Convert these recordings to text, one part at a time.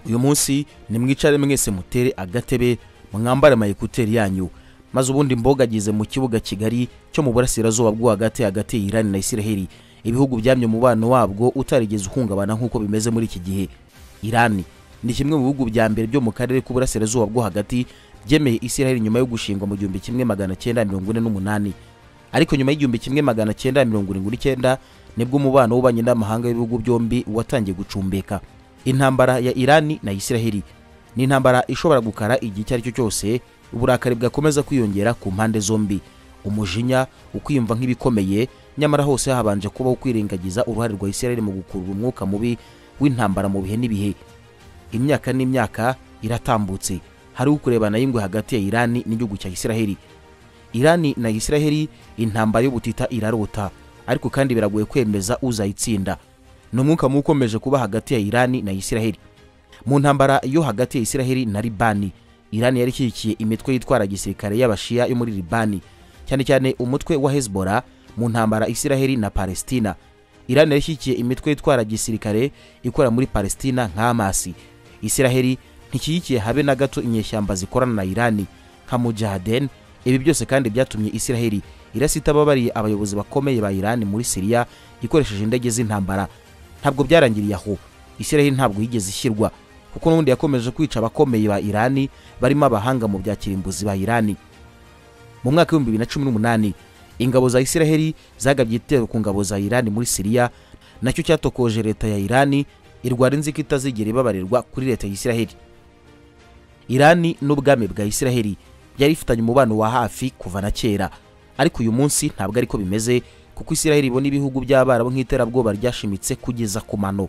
uyu munsi nimwicare mwese mutere agatebe mwambare amayekuteri yanyu maze ubundi mbogagize mu kibuga kigari cyo mu burasirazuba bwo hagati hagati irani na isiraheli ibihugu byamye umubano wabwo utarigeze uhungabana nk'uko bimeze muri iki gihe irani ni kimwe mu bihugu bya mbere byo mu karere k'uburasirazuba bwo hagati byemeye isiraheli nyuma yo gushingwa mu gihumbi kimwe magana cyenda mirongo ine n'umunani ariko nyuma y'igihumbi kimwe magana cyenda mirongo irindwi n'icyenda nibwo umubano w'ububanyi n'amahanga w'ibihugu byombi watangiye gucumbeka intambara ya irani na isiraheli ni intambara ishobora gukara igihe icyo ari cyo cyose uburakari bwakomeza kwiyongera ku mpande zombi umujinya ukwiyumva nk'ibikomeye nyamara hose habanje kubaho kwirengagiza uruhare rwa isiraheli mu gukurura umwuka mubi w'intambara mu bihe n'ibihe imyaka n'imyaka iratambutse hari ukurebana y'ingwe hagati ya irani n'igihugu cya isiraheli irani na isiraheli intambara y'ubutita irarota ariko kandi biragoye kwemeza uzayitsinda ni umwuka mubi ukomeje kuba hagati ya irani na isiraheli mu ntambara yo hagati ya isiraheli na libani irani yari ishyigikiye imitwe yitwara gisirikare y'abashiya yo muri libani cyane cyane umutwe wa hezbora mu ntambara isiraheli na palestina irani yari ishyigikiye imitwe yitwara gisirikare ikora muri palestina nk'amasi isiraheli ntikiyikiye habe na gato inyeshyamba zikorana na irani nka mujahaden ibi byose kandi byatumye isiraheli irasitababariye abayobozi bakomeye ba irani muri siriya ikoresheje indege z'intambara ntabwo byarangiriye aho isiraheli ntabwo yigeze ishyirwa kuko n'ubundi yakomeje kwica abakomeye ba irani barimo abahanga mu bya kirimbuzi ba irani mu mwaka w'ibihumbi bibiri na cumi n'umunani ingabo za isiraheli zagabye igitero ku ngabo za irani muri siriya nacyo cyatokoje leta ya irani irwara inzika itazigera ibabarirwa kuri leta ya isiraheli irani n'ubwami bwa isiraheli yari ifitanye umubano wa hafi kuva na kera ariko uyu munsi ntabwo ariko bimeze kuko isiraheli ibona ibihugu by'abarabu nk'iterabwoba ryashimitse kugeza ku mano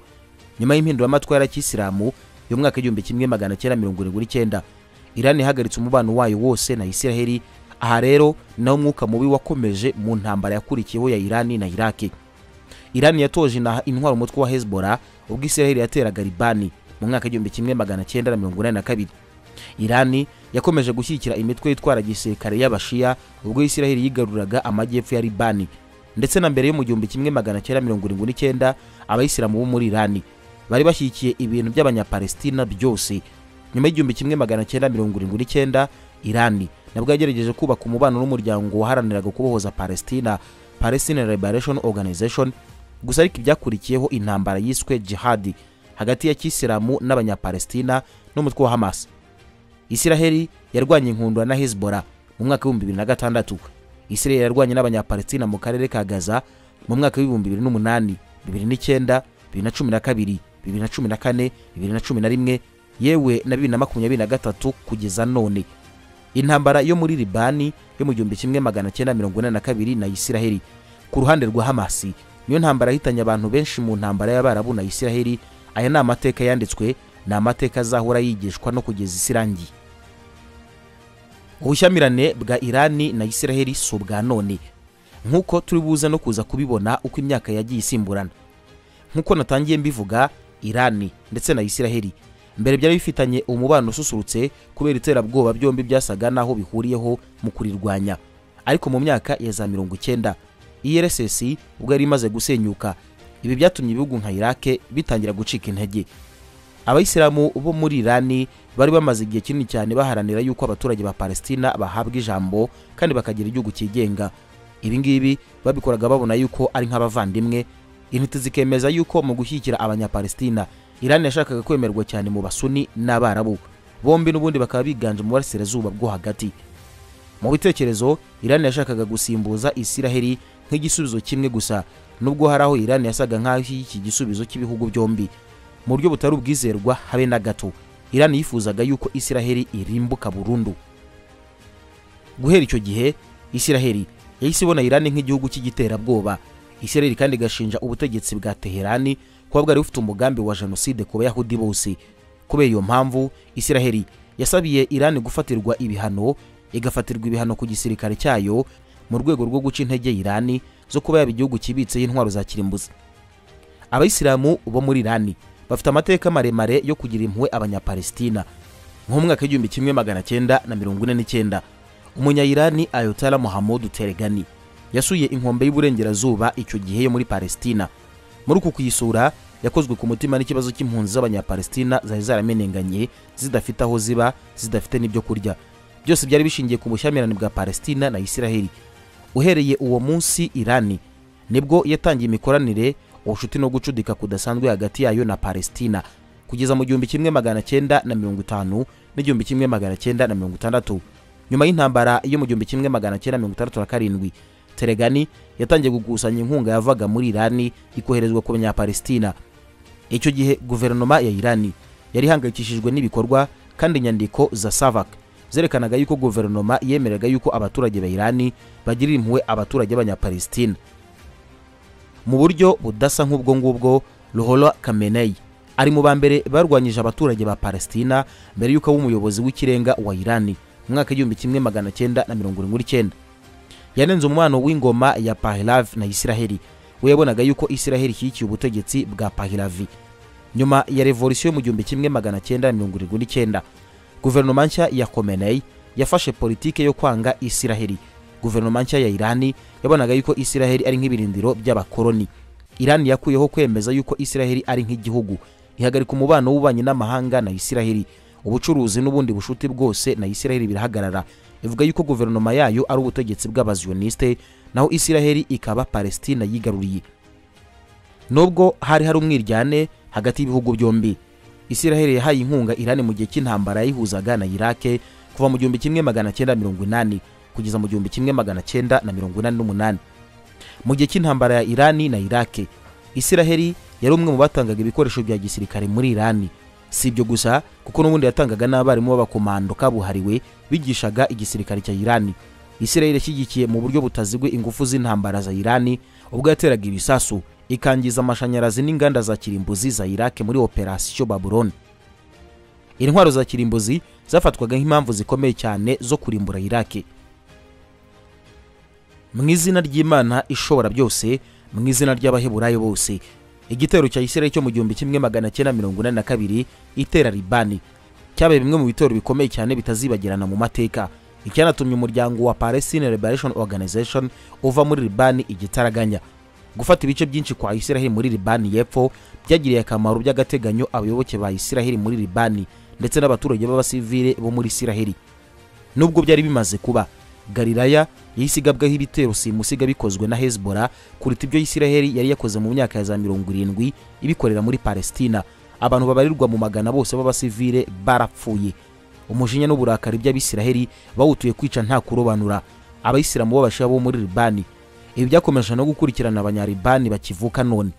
nyuma y'impinduramatwara cy'isilamu yo mwaka igihumbi kimwe magana cyenda mirongo irindwi n'icyenda irani ihagaritse umubano wayo wose na isiraheli aha rero naho umwuka mubi wakomeje mu ntambara yakurikiyeho ya irani na iraki irani yatoje inaha intwara umutwe wa hezbora ubwo isiraheli yateraga libani mu mwaka igihumbi kimwe magana cyenda na mirongo inani na kabiri irani yakomeje gushyigikira imitwe yitwara gisirikare y'abashiya ubwo isiraheli yigaruraga amajyepfo ya libani ndetse na mbere yo mu gihumbi kimwe magana cyenda mirongo irindwi n'icyenda abayisilamu bo muri irani bari bashyigikiye ibintu by'abanyapalestina byose nyuma y'igihumbi kimwe magana cyenda mirongo irindwi n'icyenda irani nabwo yagerageje kubaka umubano n'umuryango waharaniraga kubohoza palestina palestine liberation organization gusa ariko ibyakurikiyeho intambara yiswe jihadi hagati ya kisilamu n'abanyapalestina n'umutwe wa hamas isiraheli yarwanye inkundura na hezbora mu mwaka w'ibihumbi bibiri na gatandatu isiraheli yarwanye n'abanyapalestina mu karere ka gaza mu mwaka w'ibihumbi bibiri n'umunani bibiri n'icyenda bibiri na cumi na kabiri bibiri na cumi na kane bibiri na cumi na rimwe yewe na bibiri na makumyabiri na gatatu kugeza none intambara yo muri libani yo mu gihumbi kimwe magana cyenda mirongo inani na kabiri na isiraheli ku ruhande rwa hamasi niyo ntambara yahitanye abantu benshi mu ntambara y'abarabu na isiraheli aya ni amateka yanditswe ni amateka azahora yigishwa no kugeza isi irangiye ubushyamirane bwa irani na isiraheli si ubwa none nk'uko turi buze no kuza kubibona uko imyaka yagiye isimburana nk'uko natangiye mbivuga irani ndetse na isiraheli mbere byari bifitanye umubano ususurutse kubera iterabwoba byombi byasaga n'aho bihuriyeho mu kurirwanya ariko mu myaka ya za mirongo icyenda irss ubwo yari imaze gusenyuka ibi byatumye ibihugu nka irake bitangira gucika intege abayisilamu bo muri irani bari bamaze igihe kinini cyane baharanira yuko abaturage ba palestina bahabwa ijambo kandi bakagira igihugu cyigenga ibi ngibi babikoraga babona yuko ari nk'abavandimwe intiti zikemeza yuko mu gushyigikira abanyapalestina irani yashakaga kwemerwa cyane mu basuni n'abarabu bombi n'ubundi bakaba biganje mu burasirazuba bwo hagati mu bitekerezo irani yashakaga gusimbuza isiraheli nk'igisubizo kimwe gusa nubwo hari aho irani yasaga nk'aho iki gisubizo cy'ibihugu byombi mu buryo butari ubwizerwa habe na gato irani yifuzaga yuko isiraheli irimbuka burundu guhera icyo gihe isiraheli yahise ibona irani nk'igihugu cy'igiterabwoba isiraheli kandi igashinja ubutegetsi bwa teherani kuba bwari bufite umugambi wa jenoside ku bayahudi bose kubera iyo mpamvu isiraheli yasabiye irani gufatirwa ibihano igafatirwa ibihano ku gisirikare cyayo mu rwego rwo guca intege irani zo kuba yaba igihugu kibitseho intwaro za kirimbuzi abayisilamu bo muri irani bafite amateka maremare yo kugira impuhwe abanyapalestina nko mu mwaka w'igihumbi kimwe magana cyenda na mirongo ine n'icyenda umunyayirani ayotara muhamudu teregani yasuye inkombe y'uburengerazuba icyo gihe yo muri palestina muri uku kuyisura yakozwe ku mutima n'ikibazo cy'impunzi z'abanyapalestina zari zaramenenganye zidafite aho ziba zidafite n'ibyo kurya byose byari bishingiye ku bushyamirane bwa palestina na isiraheli uhereye uwo munsi irani nibwo yatangiye imikoranire ubucuti no gucudika kudasanzwe hagati yayo na palestina kugeza mu gihumbi kimwe magana cyenda na mirongo itanu n'igihumbi kimwe magana cyenda na mirongo itandatu nyuma y'intambara yo mu gihumbi kimwe magana cyenda mirongo itandatu na karindwi teregani yatangiye gukusanya inkunga yavaga muri irani ikoherezwa ku banyapalestina icyo gihe guverinoma ya irani yari ihangayikishijwe n'ibikorwa kandi inyandiko za savak zerekanaga yuko guverinoma yemeraga yuko abaturage ba irani bagirira impuhwe abaturage b'abanyapalestina mu buryo budasa nk'ubwo ngubwo ruhora kameneyi ari mu ba mbere barwanyije abaturage ba palestina mbere y'uko aba umuyobozi w'ikirenga wa irani mu mwaka w'igihumbi kimwe magana cyenda na mirongo irindwi n'icyenda yanenze umubano w'ingoma ya pahilavi na isiraheli we yabonaga yuko isiraheli ishyigikiye ubutegetsi bwa pahilavi nyuma ya revolisiyo mu gihumbi kimwe magana cyenda na mirongo irindwi n'icyenda guverinoma nshya ya komeneyi yafashe politike yo kwanga isiraheli guverinoma nshya ya irani yabonaga yuko isiraheli ari nk'ibirindiro by'abakoloni irani yakuyeho kwemeza yuko isiraheli ari nk'igihugu ihagarika umubano w'ububanyi n'amahanga na isiraheli ubucuruzi n'ubundi bushuti bwose na isiraheli birahagarara ivuga yuko guverinoma yayo ari ubutegetsi bw'abaziyoniste naho isiraheli ikaba palestina yigaruriye nubwo hari hari umwiryane hagati y'ibihugu byombi isiraheli yahaye inkunga irani mu gihe cy'intambara yayihuzaga na irake kuva mu gihumbi kimwe magana cyenda mirongo inani kugeza mu gihumbi kimwe magana cyenda na mirongo inani n'umunani mu gihe cy'intambara ya irani na irake isiraheli yari umwe mu batangaga ibikoresho bya gisirikare muri irani si ibyo gusa kuko n'ubundi yatangaga n'abarimu b'abakomando kabuhariwe bigishaga igisirikare cya irani isiraheli yashyigikiye mu buryo butazigwe ingufu z'intambara za irani ubwo yateraga ibisasu ikangiza amashanyarazi n'inganda za kirimbuzi za irake muri operasiyo babuloni intwaro za kirimbuzi zafatwaga nk'impamvu zikomeye cyane zo kurimbura irake mu izina ry'imana ishobora byose mu izina ry'abaheburayo bose igitero cya isiraheli cyo mu gihumbi kimwe magana cyenda mirongo inani na kabiri itera ribani cyabaye bimwe mu bitero bikomeye cyane bitazibagirana mu mateka icyanatumye umuryango wa palestine liberation organization uva muri ribani igitaraganya gufata ibice byinshi kwa isiraheli muri ribani y'epfo byagiriye akamaro by'agateganyo abayoboke ba isiraheli muri ribani ndetse n'abaturage b'abasivile bo muri isiraheli nubwo byari bimaze kuba galilaya yahise igabwaho ibitero simusiga bikozwe na hezbora kuruta ibyo isiraheli yari yakoze mu myaka ya za mirongo irindwi ibikorera muri palestina abantu babarirwa mu magana bose b'abasivile barapfuye umujinya n'uburakari by'abisiraheli bawutuye kwica nta kurobanura abayisilamu b'abashiya bo muri libani ibi byakomeje no gukurikirana abanyaribani bakivuka none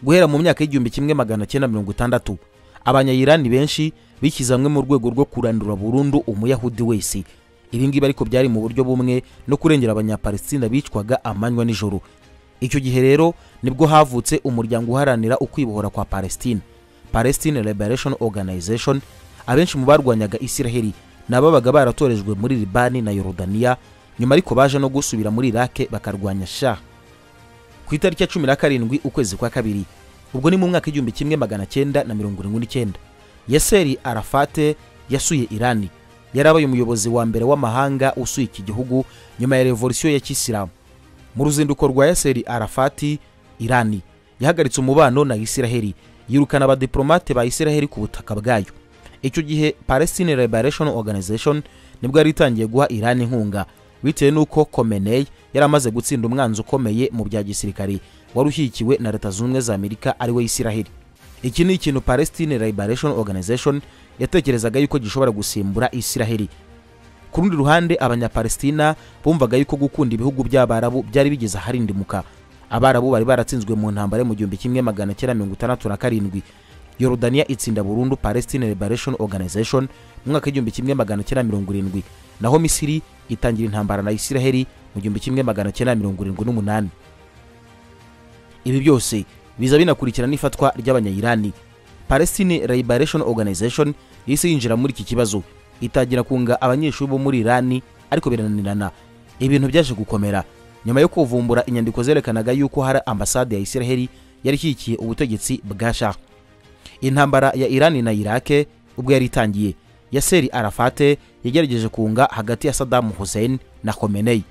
guhera mu myaka y'igihumbi kimwe magana cyenda mirongo itandatu abanyayirani benshi bishyize hamwe mu rwego rwo kurandura burundu umuyahudi wese ibi ngibi ariko byari mu buryo bumwe no kurengera abanyapalestina bicwaga amanywa nijoro icyo gihe rero nibwo havutse umuryango uharanira ukwibohora kwa palestina palestine liberation organization abenshi mu barwanyaga isiraheli ni ababaga baratorejwe muri libani na yorodaniya nyuma ariko baje no gusubira muri irake bakarwanya shah ku itariki ya cumi na karindwi ukwezi kwa kabiri ubwo ni mu mwaka igihumbi kimwe magana cyenda na mirongo irindwi n'icyenda yaseri arafate yasuye irani yarabaye umuyobozi wa mbere w'amahanga usuye iki gihugu nyuma ya revolisiyo ya kisilamu mu ruzinduko rwa yaseri arafati irani yahagaritse umubano na isiraheli yirukana abadiplomate ba isiraheli ku butaka bwayo icyo gihe palestine liberation organization nibwo yari itangiye guha irani inkunga bitewe n'uko komenei yari amaze gutsinda umwanzi ukomeye mu bya gisirikare wari ushyigikiwe na leta zunze ubumwe za amerika ariwe isiraheli iki ni ikintu palestine liberation organization yatekerezaga yuko gishobora gusimbura isiraheli ku rundi ruhande abanyapalestina bumvaga yuko gukunda ibihugu by'abarabu byari bigeze aharindimuka abarabu bari baratsinzwe mu ntambara yo mu gihumbi kimwe magana cyenda mirongo itandatu na karindwi yorodaniya itsinda burundu palestine liberation organization mu mwaka w'igihumbi kimwe magana cyenda mirongo irindwi naho misiri itangira intambara na isiraheli mu gihumbi kimwe magana cyenda mirongo irindwi n'umunani ibi byose biza binakurikira n'ifatwa ry'abanyayirani palestine liberation organization yahise yinjira muri iki kibazo itangira kunga abanyeshuri bo muri irani ariko birananirana ibintu byaje gukomera nyuma yo kuvumbura inyandiko zerekanaga yuko hari ambasade ya isiraheli yari ishyigikiye ubutegetsi bwa shah intambara ya irani na irake ubwo yari itangiye yaseri arafate yagerageje kunga hagati ya sadamu hussein na khomeneyi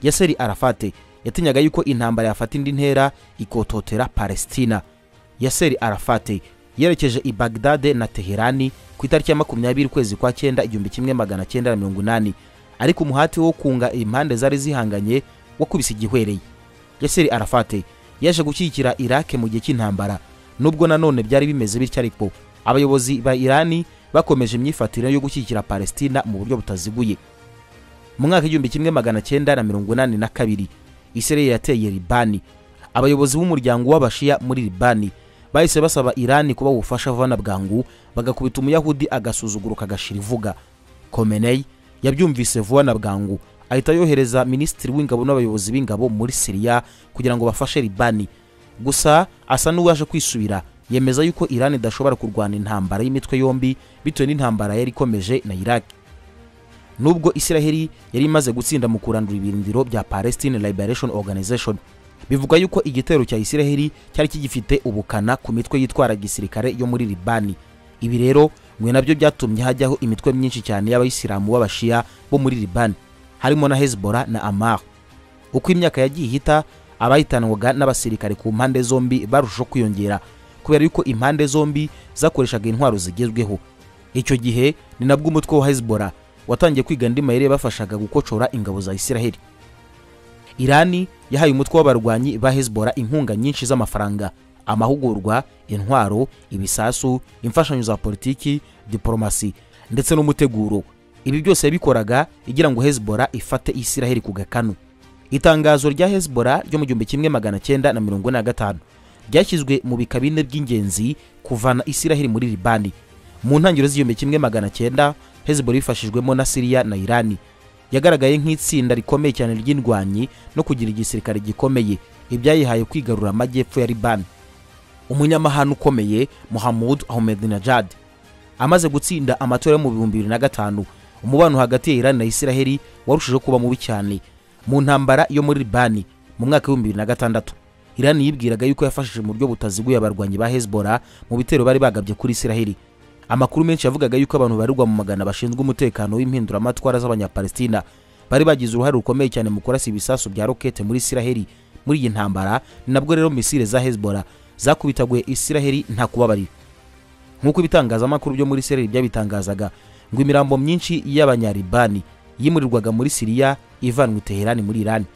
yaseri arafate yatinyaga yuko intambara yafata indi ntera ikototera palestina yaseri arafate yerekeje i bagdade na teherani ku itariki ya makumyabiri ukwezi kwa cyenda igihumbi kimwe magana cyenda na mirongo inani ariko umuhati wo kunga impande zari zihanganye wakubise igihwereye yaseri arafate yaje gushyigikira irake mu gihe cy'intambara nubwo nanone byari bimeze bityo ariko abayobozi ba irani bakomeje imyifatire yo gushyigikira palestina mu buryo butaziguye mu mwaka w'igihumbi kimwe magana cyenda na mirongo inani na kabiri isirayeli yateye libani abayobozi b'umuryango w'abashiya muri libani bahise basaba irani kuba ubufasha vuba na bwangu bagakubita umuyahudi agasuzuguro kagashira ivuga komenei yabyumvise vuba na bwangu ahita yohereza minisitiri w'ingabo n'abayobozi b'ingabo muri siriya kugira ngo bafashe libani gusa asa n'uwaje kwisubira yemeza yuko irani idashobora kurwana intambara y'imitwe yombi bitewe n'intambara yari ikomeje na iraki nubwo isiraheli yari imaze gutsinda mu kurandura ibirindiro bya palestine liberation organization bivuga yuko igitero cya isiraheli cyari kigifite ubukana ku mitwe yitwara gisirikare yo muri libani ibi rero mwe nabyo byatumye hajyaho imitwe myinshi cyane y'abayisilamu b'abashiya bo muri libani harimo na hezbollah na amar uko imyaka yagiye ihita abahitanwaga n'abasirikare ku mpande zombi barushaho kwiyongera kubera yuko impande zombi zakoreshaga intwaro zigezweho icyo gihe ni nabwo umutwe wa hezbollah watangiye kwiga andi mayeri bafashaga gukocora ingabo za isiraheli irani yahaye umutwe w'abarwanyi ba hezbollah inkunga nyinshi z'amafaranga amahugurwa intwaro ibisasu imfashanyo za politiki diporomasi ndetse n'umuteguro ibi byose yabikoraga igira ngo hezbollah ifate isiraheli ku gakanu itangazo rya hezbollah ryo mu gihumbi kimwe magana cyenda na mirongo ine na gatanu ryashyizwe mu bika bine by'ingenzi kuvana isiraheli muri libani mu ntangiriro z'igihumbi kimwe magana cyenda hezbollah bifashijwemo na siriya na irani yagaragaye nk'itsinda rikomeye cyane ry'indwanyi no kugira igisirikare gikomeye ibyayihaye kwigarura amajyepfo ya libani umunyamahano ukomeye muhamud ahmedinejad amaze gutsinda amatora yo mu bihumbi bibiri na gatanu umubano hagati ya irani na isiraheli warushijeho kuba mubi cyane mu ntambara yo muri libani mu mwaka w'ibihumbi bibiri na gatandatu irani yibwiraga yuko yafashije mu buryo butaziguye abarwanyi ba hezbollah mu bitero bari bagabye kuri isiraheli amakuru menshi yavugaga yuko abantu barirwa mu magana bashinzwe umutekano w'impinduramatwara z'abanyapalestina bari bagize uruhare rukomeye cyane mu kurasa ibisasu bya rokete muri isiraheli muri iyi ntambara ni nabwo rero misile za hezbollah zakubitaguye isiraheli nta kubabarira nk'uko ibitangazamakuru byo muri isiraheli byabitangazaga ngo imirambo myinshi y'abanyaribani yimurirwaga muri siriya ivanwa i teherani muri irani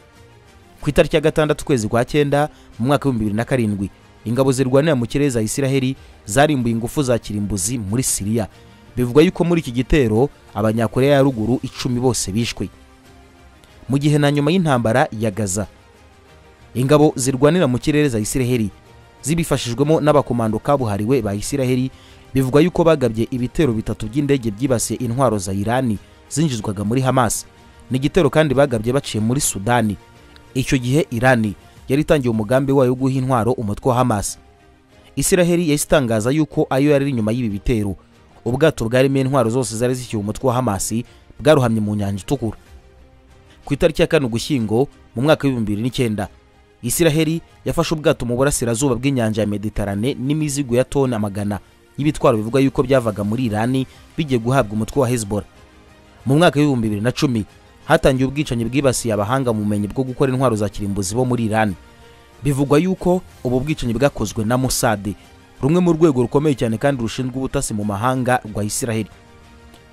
ku itariki ya gatandatu ukwezi kwa cyenda mu mwaka w'ibihumbi bibiri na karindwi ingabo zirwanira mu kirere za isiraheli zarimbuye ingufu za kirimbuzi muri siriya bivugwa yuko muri iki gitero abanyakoreya ya ruguru icumi bose bishwe mu gihe na nyuma y'intambara ya gaza ingabo zirwanira mu kirere za isiraheli zibifashijwemo n'abakomando kabuhariwe ba isiraheli bivugwa yuko bagabye ibitero bitatu by'indege byibasiye intwaro za irani zinjizwaga muri hamas ni igitero kandi bagabye baciye muri sudani icyo gihe irani yari itangiye umugambi wayo wo guha intwaro umutwe wa hamas isiraheli yahise itangaza yuko ayo yari inyuma y'ibi bitero ubwato bwarimo intwaro zose zari zishyuye umutwe wa hamas bwaruhamye mu nyanja itukura ku itariki ya kane ugushyingo mu mwaka w'ibihumbi bibiri n'icyenda isiraheli yafashe ubwato mu burasirazuba bw'inyanja ya mediterane n'imizigo ya toni amagana y'ibitwaro bivuga yuko byavaga muri irani bigiye guhabwa umutwe wa hezbollah mu mwaka w'ibihumbi bibiri na cumi hatangiye ubwicanyi bwibasiye abahanga mu bumenyi bwo gukora intwaro za kirimbuzi bo muri irani bivugwa yuko ubu bwicanyi bwakozwe na musade rumwe mu rwego rukomeye cyane kandi rushinzwe ubutasi mu mahanga rwa isiraheli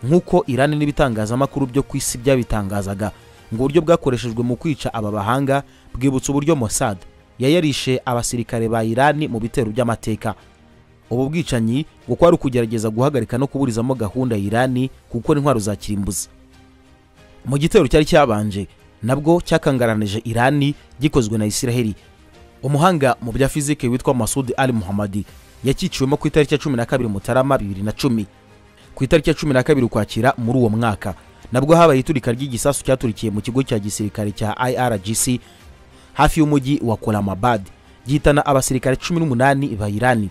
nk'uko irani n'ibitangazamakuru byo ku isi byabitangazaga ngo uburyo bwakoreshejwe mu kwica aba bahanga bwibutsa uburyo mosade yayarishe abasirikare ba irani mu bitero by'amateka ubu bwicanyi ngo kwari ukugerageza guhagarika no kuburizamo gahunda ya irani gukora intwaro za kirimbuzi mu gitero cyari cyabanje nabwo cyakangaranije irani gikozwe na isiraheli umuhanga mu bya fizike witwa masudi ali muhammadi yakiciwemo ku itariki ya cumi na kabiri mutarama bibiri na cumi ku itariki ya cumi na kabiri ukwakira muri uwo mwaka nabwo habaye iturika ry'igisasu cyaturikiye mu kigo cya gisirikare cya irgc hafi y'umujyi wa kolamabad gihitana abasirikare cumi n'umunani ba irani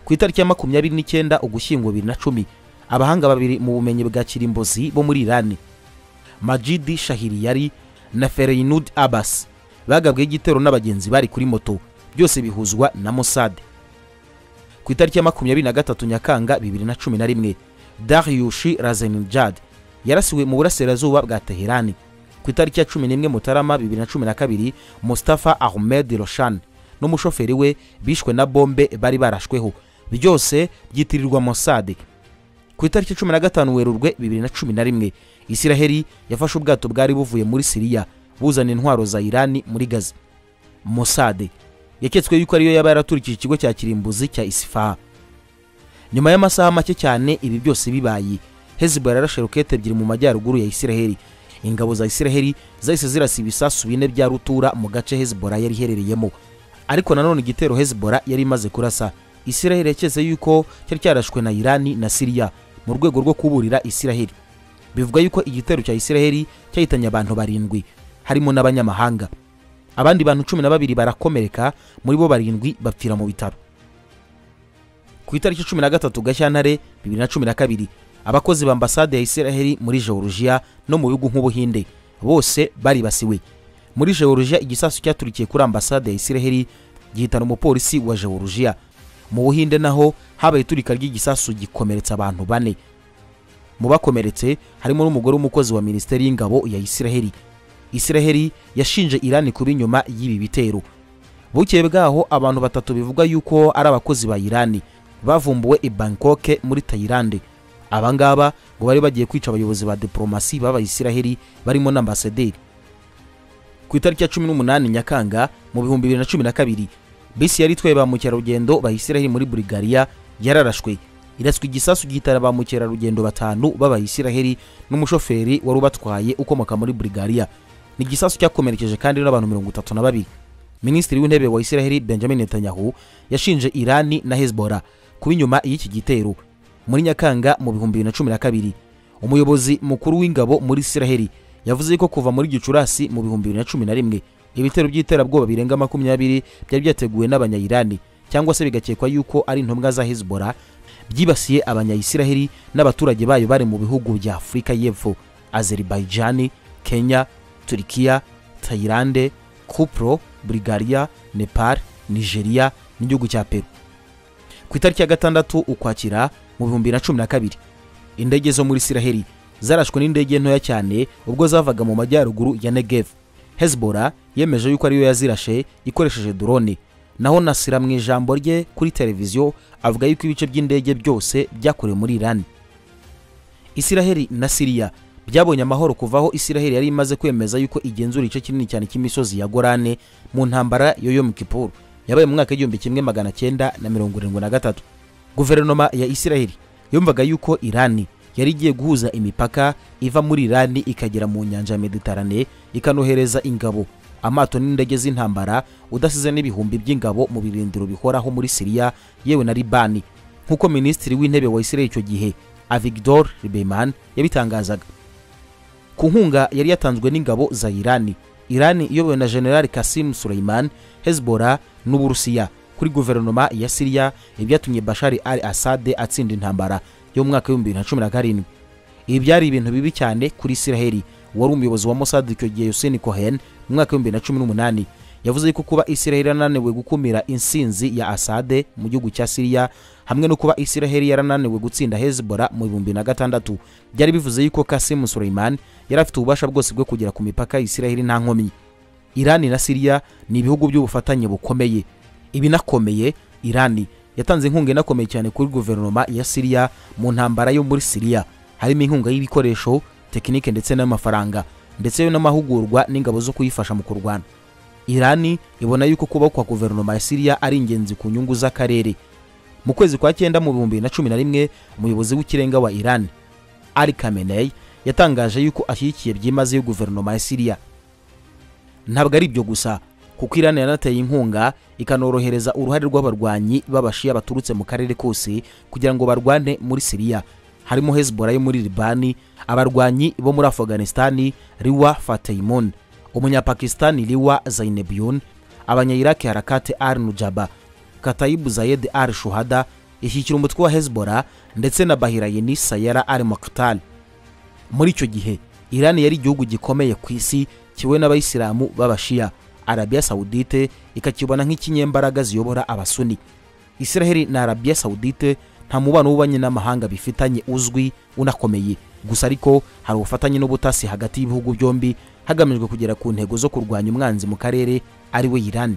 ku itariki ya makumyabiri n'icyenda ugushyingo bibiri na cumi abahanga babiri mu bumenyi bwa kirimbozi bo muri irani majidi shahiriyari na fereyinud abas bagabweho igitero n'abagenzi bari kuri moto byose bihuzwa na musade ku itariki ya makumyabiri na gatatu nyakanga bibiri na cumi na rimwe dariyushi razenijad yarasiwe mu burasirazuba bwa teherani ku itariki ya cumi n'imwe mutarama bibiri na cumi na kabiri mustafa ahmed roshan n'umushoferi we bishwe na bombe bari barashweho byose byitirirwa mosade ku itariki cumi na gatanu werurwe bibiri na cumi na rimwe isiraheli yafashe ubwato bwari buvuye muri siriya buzana intwaro za irani muri gaza mosade yaketswe yuko ariyo yaba yaraturikije ikigo cya kirimbuzi cya isifaha nyuma y'amasaha make cyane ibi byose bibaye hezibara yarashe rokete ebyiri mu majyaruguru ya isiraheli ingabo za isiraheli zahise zirasa ibisasu bine bya rutura mu gace hezibora yari iherereyemo ariko nanone igitero hezibora yari imaze kurasa isiraheli yaketse yuko cyari cyarashwe na irani na siriya mu rwego rwo kuburira isiraheli bivuga yuko igitero cya isiraheli cyahitanye abantu barindwi harimo n'abanyamahanga abandi bantu cumi na babiri barakomereka muri bo barindwi bapfira mu bitaro ku itariki cumi na gatatu gashyantare bibiri na cumi na kabiri abakozi ba ambasade ya isiraheli muri jeworujiya no mu bihugu nk'ubuhinde bose baribasiwe muri jeworujiya igisasu cyaturikiye kuri ambasade ya isiraheli gihitana umupolisi wa jeworujiya mu buhinde naho habaye iturika ry'igisasu gikomeretsa abantu bane mu bakomeretse harimo n'umugore w'umukozi wa minisiteri y'ingabo ya isiraheli isiraheli yashinje irani kuba inyuma y'ibi bitero bukeye bwaho abantu batatu bivugwa yuko ari abakozi ba irani bavumbuwe i bangkoke muri tayilande aba ngaba ngo bari bagiye kwica abayobozi ba diporomasi b'abayisiraheli barimo n'ambasaderi ku itariki ya cumi n'umunani nyakanga mu bihumbi bibiri na cumi na kabiri bisi yari itwaye ba mukerarugendo bayisiraheli muri burigariya yararashwe iraswa igisasu gihitana ba mukerarugendo batanu b'abayisiraheli n'umushoferi wari ubatwaye ukomoka muri burigariya ni igisasu cyakomerekeje kandi n'abantu mirongo itatu na babiri minisitiri w'intebe wa isiraheli benjamin netanyahu yashinje irani na hezbollah kuba inyuma y'iki gitero muri nyakanga mu bihumbi bibiri na cumi na kabiri umuyobozi mukuru w'ingabo muri isiraheli yavuze ko kuva muri gicurasi mu bihumbi bibiri na cumi na rimwe ibitero by'iterabwoba birenga makumyabiri byari byateguwe n'abanyayirani cyangwa se bigakekwa yuko ari intumwa za hezbollah byibasiye abanyayisiraheli n'abaturage bayo bari mu bihugu bya afurika y'epfo azeribajani kenya turikiya tayilande kupro burigariya nepal nigeria n'igihugu cya peru ku itariki ya gatandatu ukwakira mu bihumbi na cumi na kabiri indege zo muri isiraheli zarashwe n'indege ntoya cyane ubwo zavaga mu majyaruguru ya negev hezbora yemeje yuko ariyo yazirashe ikoresheje drone naho nasira mu ijambo rye kuri televiziyo avuga yuko ibice by'indege byose byakorewe muri irani isiraheli na siriya byabonye amahoro kuva aho isiraheli yari imaze kwemeza yuko igenzura igice kinini cyane cy'imisozi ya gorane mu ntambara yo yo mukipuru yabaye mu mwaka w'igihumbi kimwe magana cyenda na mirongo irindwi na gatatu guverinoma ya isiraheli yumvaga yuko irani yari igiye guhuza imipaka iva muri irani ikagera mu nyanja ya meditarane ikanohereza ingabo amato n'indege z'intambara udasize n'ibihumbi by'ingabo mu birindiro bihoraho muri siriya yewe na libani nk'uko minisitiri w'intebe wa isiraheli icyo gihe avigdor ribeman yabitangazaga ku nkunga yari yatanzwe n'ingabo za irani irani iyobowe na general kasim suleiman hezbollah n'uburusiya kuri guverinoma ya siriya ibyatumye bashari al asade atsinda intambara yo mu mwaka w'ibihumbi bibiri na cumi na karindwi ibi byari ibintu bibi cyane kuri isiraheli wari umuyobozi wa mosadi icyo gihe yoseni kohen mu mwaka w'ibihumbi bibiri na cumi n'umunani yavuze ko kuba isiraheli yarananiwe gukumira insinzi ya asade mu gihugu cya siriya hamwe no kuba isiraheli yarananiwe gutsinda hezbora mu bihumbi na gatandatu byari bivuze yuko kasimu suleiman yari afite ububasha bwose bwo kugera ku mipaka ya isiraheli nta nkomyi irani na siriya ni ibihugu by'ubufatanye bukomeye ibinakomeye irani yatanze inkunga inakomeye cyane kuri guverinoma ya siriya mu ntambara yo muri siriya harimo inkunga y'ibikoresho tekinike ndetse n'amafaranga ndetse n'amahugurwa n'ingabo zo kuyifasha mu kurwana irani ibona yuko kubaho kwa guverinoma ya siriya ari ingenzi ku nyungu z'akarere mu kwezi kwa cyenda mu bihumbi bibiri na cumi na rimwe umuyobozi w'ikirenga wa irani ari kamenei yatangaje yuko ashyigikiye byimazeyo guverinoma ya siriya ntabwo ari ibyo gusa kuko irani yanateye inkunga ikanorohereza uruhare rw'abarwanyi b'abashiya baturutse mu karere kose kugira ngo barwane muri siriya harimo hezbollah yo muri libani abarwanyi bo muri afghanistani riwa fatayimon umunyapakistani riwa zainebyun abanyayiraki harakate ar nujaba katayibu zayed ar shuhada ishyikira umutwe wa hezbollah ndetse na bahirayeni sayara al maktal muri icyo gihe irani yari igihugu gikomeye ku isi kiwe n'abayisilamu b'abashiya arabiya sawudite ikakibona nk'ikinyembaraga ziyobora abasuni isiraheli na arabiya sawudite nta mubano w'ububanyi n'amahanga bifitanye uzwi unakomeye gusa ariko hari ubufatanye n'ubutasi hagati y'ibihugu byombi hagamijwe kugera ku ntego zo kurwanya umwanzi mu karere ari we irani